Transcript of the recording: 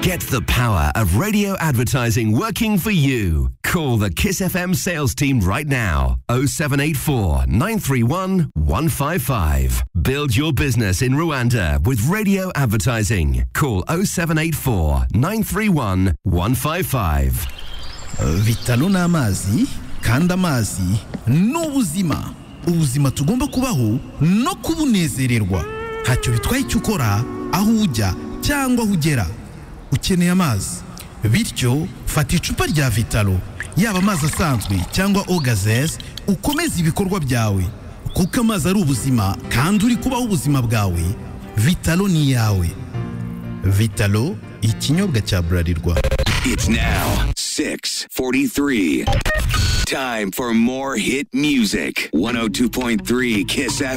Get the power of radio advertising working for you. Call the Kiss FM sales team right now. 0784 931 155. Build your business in Rwanda with radio advertising. Call 0784 931 155. Vitalo ni amazi kandi amazi ni ubuzima ubuzima tugomba kubaho no kubunezererwa ntacyo bitwaye icyo ukora aho ujya cyangwa aho ugera ukeneye amazi bityo fata icupa rya vitalo yaba amazi asanzwe cyangwa ogazes ukomeze ibikorwa byawe kuko amazi ari ubuzima kandi uri kubaho ubuzima bwawe vitalo ni iyawe vitalo ikinyobwa cya burarirwa It's now 6:43. Time for more hit music. 102.3 Kiss FM.